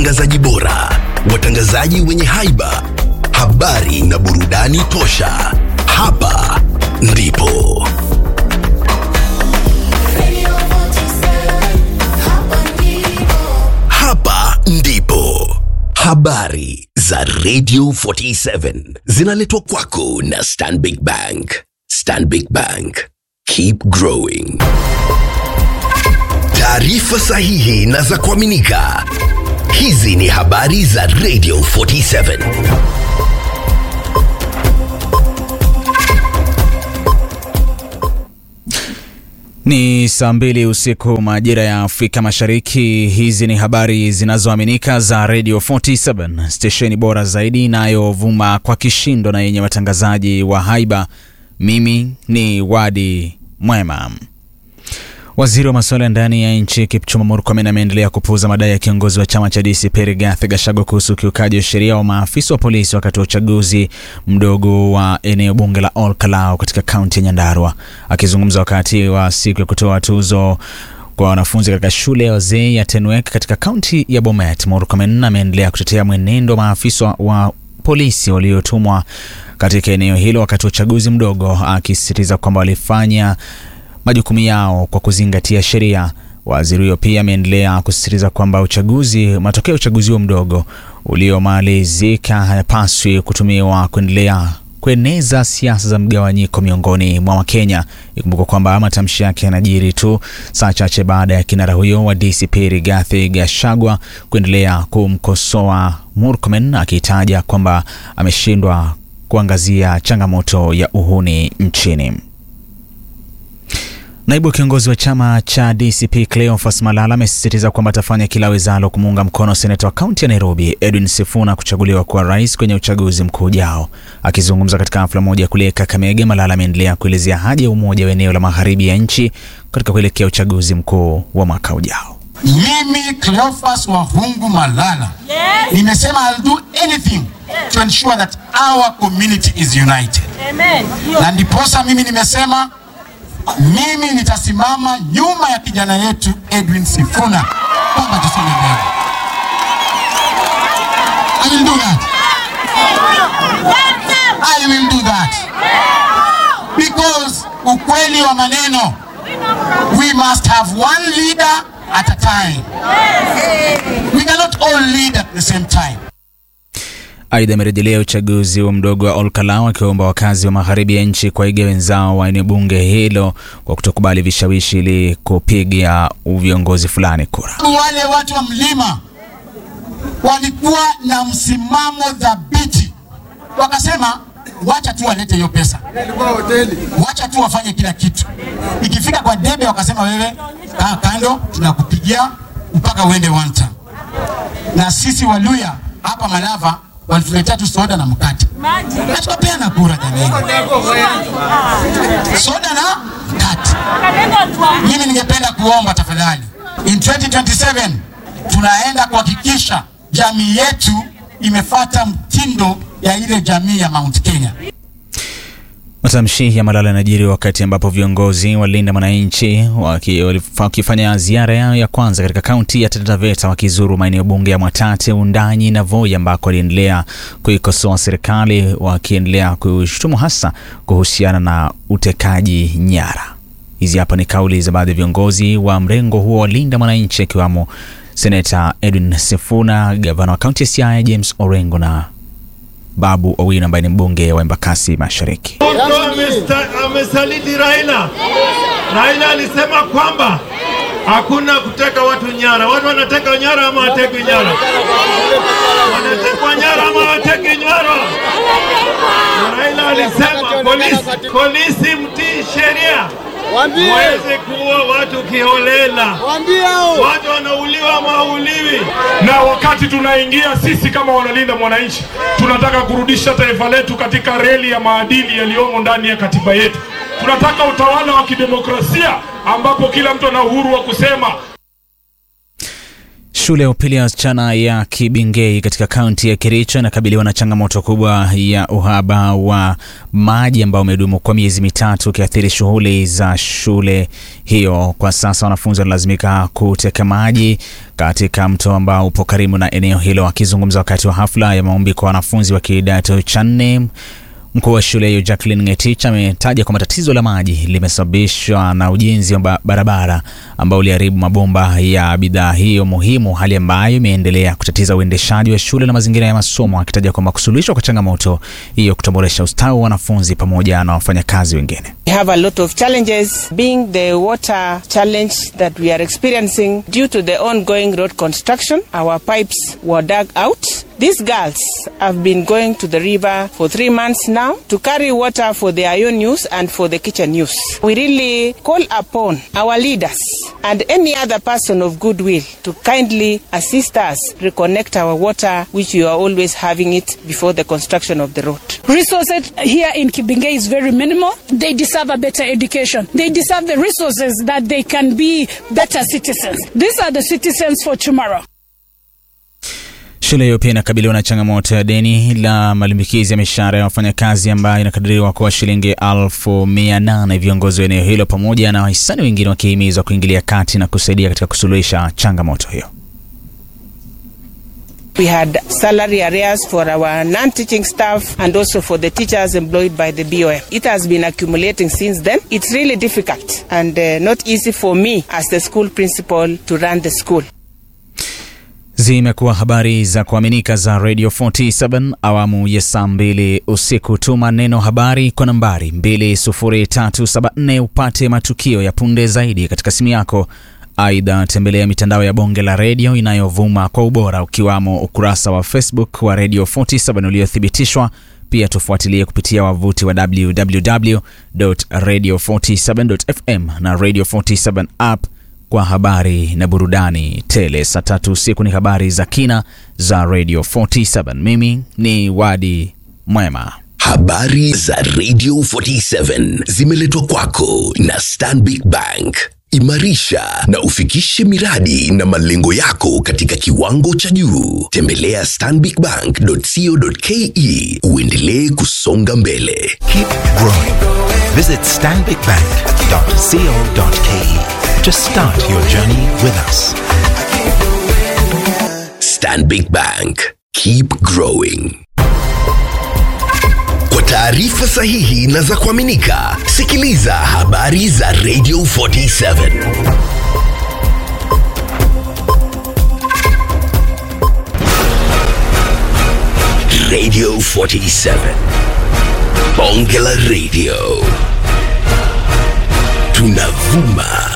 watangazaji bora, watangazaji wenye haiba, habari na burudani tosha. Hapa ndipo hapa ndipo habari za Radio 47 zinaletwa kwako na Stanbic Bank. Stanbic Bank, keep growing. Taarifa sahihi na za kuaminika. Hizi ni habari za Radio 47. Ni saa mbili usiku majira ya Afrika Mashariki. Hizi ni habari zinazoaminika za Radio 47, stesheni bora zaidi inayovuma kwa kishindo na yenye watangazaji wa haiba. Mimi ni Wadi Mwema. Waziri wa masuala ya ndani ya nchi Kipchumba Murkomen ameendelea kupuuza madai ya kiongozi wa chama cha DCP Rigathi Gachagua kuhusu ukiukaji wa sheria wa maafisa wa polisi wakati wa uchaguzi mdogo wa eneo bunge la Ol Kalou katika kaunti ya Nyandarua. Akizungumza wakati wa siku ya kutoa tuzo kwa wanafunzi katika shule ya wazee ya Tenwek katika kaunti ya Bomet, Murkomen ameendelea kutetea mwenendo wa maafisa wa polisi waliotumwa katika eneo hilo wakati wa uchaguzi mdogo, akisisitiza kwamba walifanya majukumu yao kwa kuzingatia sheria. Waziri huyo pia ameendelea kusisitiza kwamba uchaguzi, matokeo ya uchaguzi huo mdogo uliomalizika hayapaswi kutumiwa kuendelea kueneza siasa za mgawanyiko miongoni mwa Wakenya. Ikumbuka kwamba matamshi yake yanajiri tu saa chache baada ya kinara huyo wa DCP Rigathi Gachagua kuendelea kumkosoa Murkomen akitaja kwamba ameshindwa kuangazia changamoto ya uhuni nchini. Naibu kiongozi wa chama cha DCP Cleophas Malala amesisitiza kwamba atafanya kila wezalo kumuunga mkono seneta wa kaunti ya Nairobi Edwin Sifuna kuchaguliwa kuwa rais kwenye uchaguzi mkuu ujao. Akizungumza katika hafla moja kule Kakamega, Malala ameendelea kuelezea haja ya umoja wa eneo la magharibi ya nchi katika kuelekea uchaguzi mkuu wa mwaka ujao. Mimi Cleophas Wahungu Malala nimesema I'll do anything to ensure that our community is united. Na ndiposa mimi nimesema mimi nitasimama nyuma ya kijana yetu Edwin Sifuna kwamba tusonge mbele. I will do that. I will do that. Because ukweli wa maneno, we must have one leader at a time. We cannot all lead at the same time. Aidha, amerejelea uchaguzi wa mdogo wa Ol Kalou akiwaomba wakazi wa magharibi ya nchi kuwaiga wenzao wa eneo bunge hilo kwa kutokubali vishawishi ili kupiga viongozi fulani kura. Wale watu wa mlima walikuwa na msimamo dhabiti, wakasema wacha tu walete hiyo pesa, wacha tu wafanye kila kitu. Ikifika kwa debe, wakasema wewe kaa kando, tunakupigia mpaka uende one term. Na sisi Waluya hapa Malava walituletea tu soda na mkate na tukapeana kura jamani, soda na mkate. Mimi ningependa kuomba tafadhali, in 2027 tunaenda kuhakikisha jamii yetu imefata mtindo ya ile jamii ya Mount Kenya. Matamshi ya Malala yanajiri wakati ambapo viongozi wa Linda Mwananchi waki- wakifanya ziara yao ya kwanza katika kaunti ya Taita Taveta wakizuru maeneo bunge ya Mwatate, Undanyi na Voi ambako waliendelea kuikosoa serikali wakiendelea kushutumu hasa kuhusiana na utekaji nyara. Hizi hapa ni kauli za baadhi ya viongozi wa mrengo huo wa Linda Mwananchi akiwamo Seneta Edwin Sifuna, gavana wa kaunti ya Siaya James Orengo na Babu Owino ambaye ni mbunge wa Embakasi Mashariki. Ruto amesta- amesaliti Raila. Raila alisema kwamba hakuna kuteka watu nyara. Watu wanateka nyara ama watekwi nyara? Wanatekwa nyara ama watekwi nyara? Na Raila alisema polisi, polisi mtii sheria, muweze kuua watu kiholela. Watu wanauliwa mauliwi. na wakati tunaingia sisi kama wanalinda mwananchi, tunataka kurudisha taifa letu katika reli ya maadili yaliyomo ndani ya katiba yetu. Tunataka utawala wa kidemokrasia ambapo kila mtu ana uhuru wa kusema Shule ya upili ya wasichana ya Kibingei katika kaunti ya Kericho inakabiliwa na changamoto kubwa ya uhaba wa maji ambao umedumu kwa miezi mitatu ukiathiri shughuli za shule hiyo. Kwa sasa wanafunzi wanalazimika kuteka maji katika mto ambao upo karibu na eneo hilo. Akizungumza wakati wa hafla ya maombi kwa wanafunzi wa kidato cha nne Mkuu wa shule hiyo Jacqueline Ngetich ametaja kwamba tatizo la maji limesababishwa na ujenzi wa barabara ambao uliharibu mabomba ya bidhaa hiyo muhimu, hali ambayo imeendelea kutatiza uendeshaji wa shule na mazingira ya masomo, akitaja kwamba kusuluhishwa kwa changamoto hiyo kutaboresha ustawi wa wanafunzi pamoja na wafanyakazi wengine. We have a lot of challenges, being the water challenge that we are experiencing due to the ongoing road construction. Our pipes were dug out. These girls have been going to the river for three months now to carry water for their own use and for the kitchen use. We really call upon our leaders and any other person of goodwill to kindly assist us reconnect our water, which we are always having it before the construction of the road. Resources here in Kibinge is very minimal. They deserve a better education. They deserve the resources that they can be better citizens. These are the citizens for tomorrow. Shule hiyo pia inakabiliwa na changamoto ya deni la malimbikizi ya mishahara ya wafanyakazi ambayo inakadiriwa kuwa shilingi elfu mia nane. Viongozi wa eneo hilo pamoja na wahisani wengine wakihimizwa kuingilia kati na kusaidia katika kusuluhisha changamoto hiyo. We had salary arrears for our non-teaching staff and also for the teachers employed by the BOM. It has been accumulating since then. It's really difficult and uh, not easy for me as the school principal to run the school. Zimekuwa habari za kuaminika za Radio 47 awamu ya saa mbili usiku. Tuma neno habari kwa nambari 20374 upate matukio ya punde zaidi katika simu yako. Aidha, tembelea mitandao ya bonge la redio inayovuma kwa ubora ukiwamo ukurasa wa Facebook wa Radio 47 uliothibitishwa. Pia tufuatilie kupitia wavuti wa www.radio47.fm na Radio 47 app kwa habari na burudani tele. Saa tatu usiku ni habari za kina za Radio 47. Mimi ni Wadi Mwema. Habari za Radio 47 zimeletwa kwako na Stanbic Bank. Imarisha na ufikishe miradi na malengo yako katika kiwango cha juu. Tembelea stanbicbank.co.ke uendelee kusonga mbele. Keep growing. Visit stanbicbank.co.ke to start your journey with us. Stanbic Bank. Keep growing. Kwa taarifa sahihi na za kuaminika, sikiliza habari za Radio 47. Radio 47. Bonge la Radio. Tunavuma